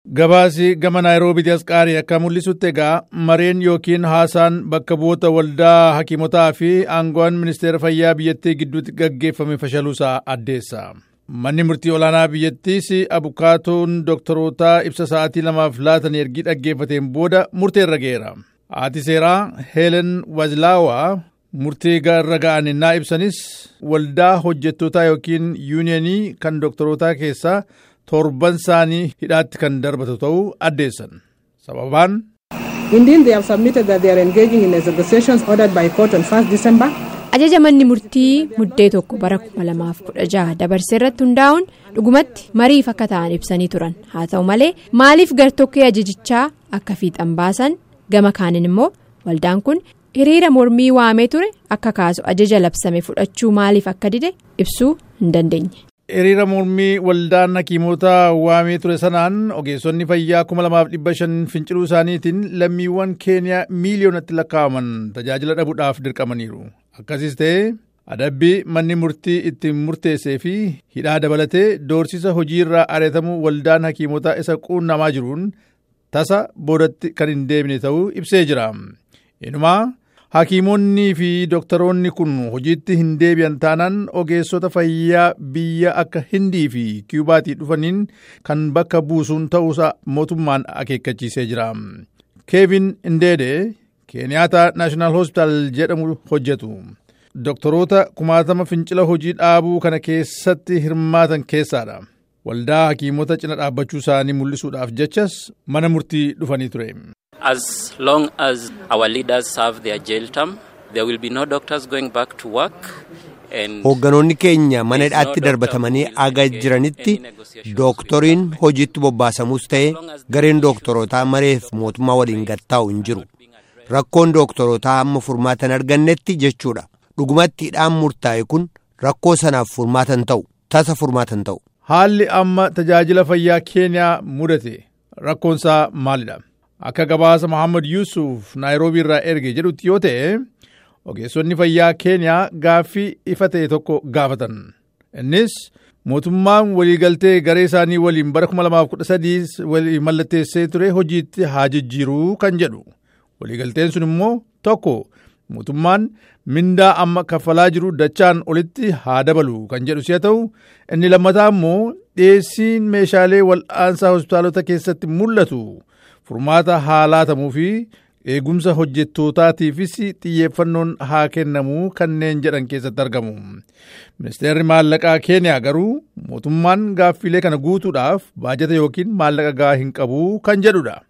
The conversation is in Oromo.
Gabaasi gama Naayiroobiitti as qaarii akka mul'isutti egaa mareen yookiin haasaan bakka bu'oota waldaa hakiimotaa fi aangoon ministeera fayyaa biyyattii gidduutti gaggeeffame fashaluusaa addeessa. Manni murtii olaanaa biyyattiis abukaatoon dooktarootaa ibsa sa'aatii lamaaf laatan ergii dhaggeeffateen booda murteerra ga'eera. Haati seeraa Heelen Wazlaawaa murtii irra ga'an innaa ibsanis waldaa hojjettootaa yookiin yuuniyanii kan dooktarootaa keessaa torban isaanii hidhaatti kan darbatu ta'uu addeessan. Sababaan Indeed, they have submitted that they are engaging in negotiations ordered by court on 1st December. Ajaja manni murtii muddee tokko bara 2016 dabarsee irratti hundaa'uun dhugumatti mariif akka ta'an ibsanii turan haa ta'u malee maaliif gartokkee ajajichaa akka fiixan baasan gama kaaniin immoo waldaan kun hiriira mormii waamee ture akka kaasu ajaja labsame fudhachuu maaliif akka dide ibsuu hin dandeenye. hiriira mormii waldaan hakiimota waamee ture sanaan ogeessonni fayyaa 2500 finciluu isaaniitiin lammiiwwan keeniyaa miiliyoonatti lakkaa'aman tajaajila dhabuudhaaf dirqamaniiru akkasis ta'ee adabbii manni murtii ittiin murteessee fi hidhaa dabalatee doorsisa hojiirraa ari'atamuu waldaan hakiimotaa isa quunnamaa jiruun tasa boodatti kan hin deebine ta'uu ibsee jira inumaa hakiimonnii fi dooktaroonni kun hojiitti hin deebi'an taanaan ogeessota fayyaa biyya akka hindii fi kiyubaatii dhufaniin kan bakka buusuun ta'uusaa mootummaan akeekkachiisee jira keevin indeede keeniyaata naashinaal hospitaal jedhamu hojjetu dooktaroota kumaatama fincila hojii dhaabuu kana keessatti hirmaatan keessaadha waldaa hakiimota cina dhaabbachuu isaanii mul'isuudhaaf jechas mana murtii dhufanii ture. As long as our leaders serve their jail term, there will be no doctors going back to work. Hoogganoonni keenya mana hidhaatti darbatamanii aga jiranitti dooktoriin hojiitti bobbaasamus ta'e gareen dooktorootaa mareef mootummaa waliin gattaa'u hin jiru. Rakkoon dooktorootaa hamma furmaatan argannetti jechuudha. Dhugumatti hidhaan murtaa'e kun rakkoo sanaaf furmaatan ta'u tasa furmaatan ta'u. Haalli amma tajaajila fayyaa keeniyaa mudate rakkoonsaa maalidha? Akka gabaasa Mohaammed Yuusuf Naayiroobii irraa erge jedhutti yoo ta'e ogeessonni fayyaa keeniyaa gaaffii ifa ta'e tokko gaafatan. Innis mootummaan waliigaltee garee isaanii waliin bara 2013 walii mallatteessee ture hojiitti haa jijjiiruu kan jedhu. Waliigalteen sun immoo tokko mootummaan mindaa amma kaffalaa jiru dachaan olitti haa dabalu kan jedhu si'a ta'u inni lammataa immoo dhiyeessiin meeshaalee wal'aansaa hospitaalota keessatti mul'atu. furmaata haa laatamuu fi eegumsa hojjettootaatiifis xiyyeeffannoon haa kennamuu kanneen jedhan keessatti argamu. Ministeerri maallaqaa keeniyaa garuu mootummaan gaaffiilee kana guutuudhaaf baajata yookiin maallaqa gahaa hin qabu kan jedhudha.